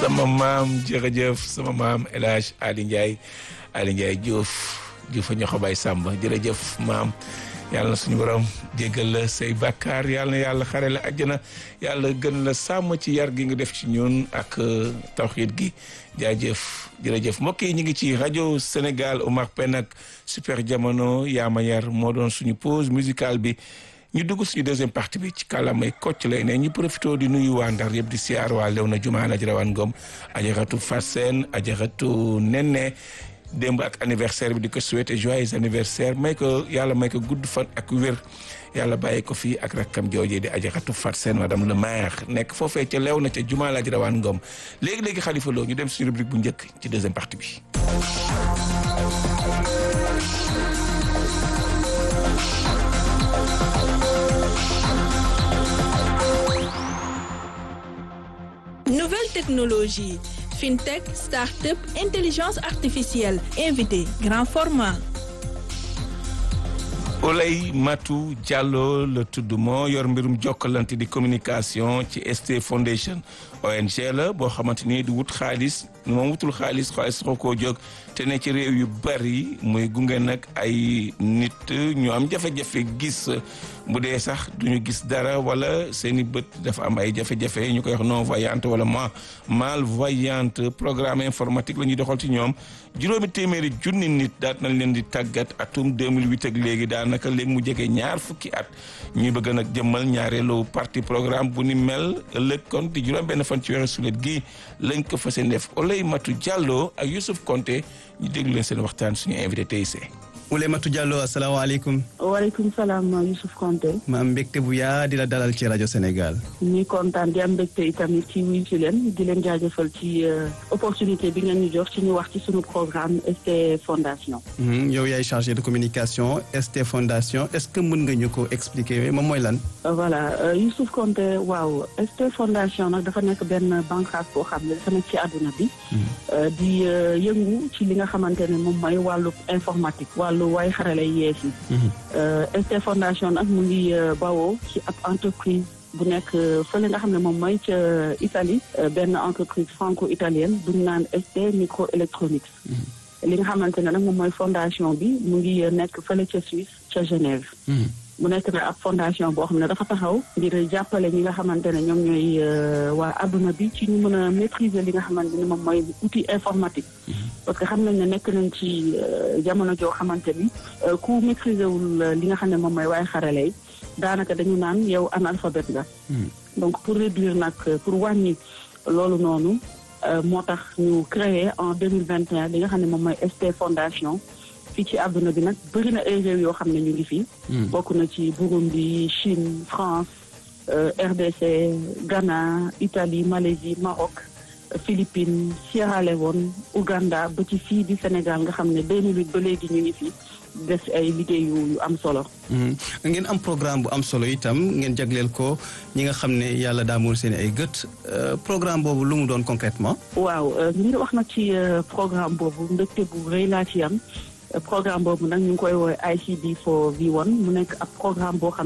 sama maam jërëjëf sama maam El Hadj Ali Ndiaye Ali Ndiaye Diouf Diouf a ñoxo bay Samba jërëjëf maam yàlla na suñu borom jéggal la say bàkkaar yàlla na yàlla xare la àjjana yàlla gën la sàmm ci yar gi nga def ci ñun ak tawxiid gi jaajëf jërëjëf mbokk yi ñu ngi ci rajo Sénégal Omar Pène ak super jamono yaama yar moo doon suñu pause musicale bi ñu dugg suñu deuxième partie bi ci kàllaamay kocc lay ne ñu profité di nuyu waa Ndar yëpp di siyaar waa Léona Juma Aji Rawane Ngom ajaratu Fassène ajaratu Nene démb ak anniversaire bi di ko souhaité joyeux anniversaire may ko yàlla may ko gudd fan ak wér yàlla bàyyi ko fii ak rakkam joojee di ajaratu Fassène madame le maire nekk foofee ca Léona ca Juma Aji Rawane Ngom léegi-léegi Khalifa Lo ñu dem suñu rubrique bu njëkk ci deuxième partie bi Nouvelle technologie, fintech, start-up, intelligence artificielle, invité, grand format. Oley Matou Diallo la tudd moo yor mbirum jokkalante di communication ci ST Foundation ONG la boo xamante ni di wut xaalis moom wutul xaalis xaalis xoo koo jóg te ne ci réew yu bari muy gunge nag ay nit ñu am jafe-jafe gis bu dee sax duñu gis dara wala seeni bët dafa am ay jafe-jafe ñu koy wax non voyante wala ma malvoyante programme informatique la ñuy doxal ci ñoom juróomi téeméeri junni nit daat nañ leen di tàggat atum 2008 ak léegi daanaka léegi mu jege ñaar fukki at ñuy bëgg nag jëmmal ñaareelu parti programme bu ni mel ëllëg kon di juróom benn fan ci weeru sulet gi lañ ko fas yéene def Oley Matou Diallo ak Youssouf Konté ñu déglu leen seen waxtaan suñu invité tey see. Oley Matou Diallo asalaamaaleykum. waaleykum salaam Youssouf Konté. ma am mbégte bu yaa di la dalal ci rajo Sénégal. ñuy kontaan di am mbégte itamit ci wuyu si leen di leen jaajëfal ci opportunité bi ngeen ñu jox ci ñu wax ci suñu programme ST Fondation. yow yaay chargé de communication ST Fondation est-ce que mën nga ñu ko expliquer moom mooy lan. voilà Youssouf Konté waaw ST Fondation nag dafa nekk benn bànqaas boo xam ne dafa nekk ci àdduna bi. di yëngu ci li nga xamante ne moom mooy wàllu informatique wàllu waaye xarale yees yi. ST Fondation nag mu ngi bawoo ci ab entreprise bu nekk fële nga xam ne moom mooy ca Italie benn entreprise franco-italienne bu ñu naan ST microélectronics. li nga xamante ne nag moom mooy fondation bi mu ngi nekk fële ca Suisse ca Genève. mu nekk na ab fondation boo xam ne dafa taxaw ngir jàppale ñi nga xamante ne ñoom ñooy waa adduna bi ci ñu mën a maîtriser li nga xamante ne moom mooy outil informatique. parce que xam nañ ne nekk nañ ci jamono joo xamante ni ku maîtriser wul li nga xam ne moom mooy waaye xarale yi daanaka dañu naan yow analphabète nga. donc pour réduire nag pour wàññi loolu noonu moo tax ñu créé en deux mille vingt et un li nga xam ne moom mooy ST Fondation. fii ci àdduna bi nag bëri na ay réew yoo xam ne ñu ngi fi. bokk na ci Burundi Chine France RDC Ghana Italie Malaisie Maroc Philippines Sierra Leone Ouganda ba ci fii di Sénégal nga xam ne 2008 ba léegi ñu ngi fi def ay liggéey yu am solo. ngeen am programme bu am solo itam ngeen jagleel ko ñi nga xam ne yàlla daa muur seen ay gët programme boobu lu mu doon concrètement waaw ngir wax nag ci programme boobu ndëkte bu rëy laa ci am. programme boobu nag ñu ngi koy woowee ICD for V1 mu nekk ab programme boo xam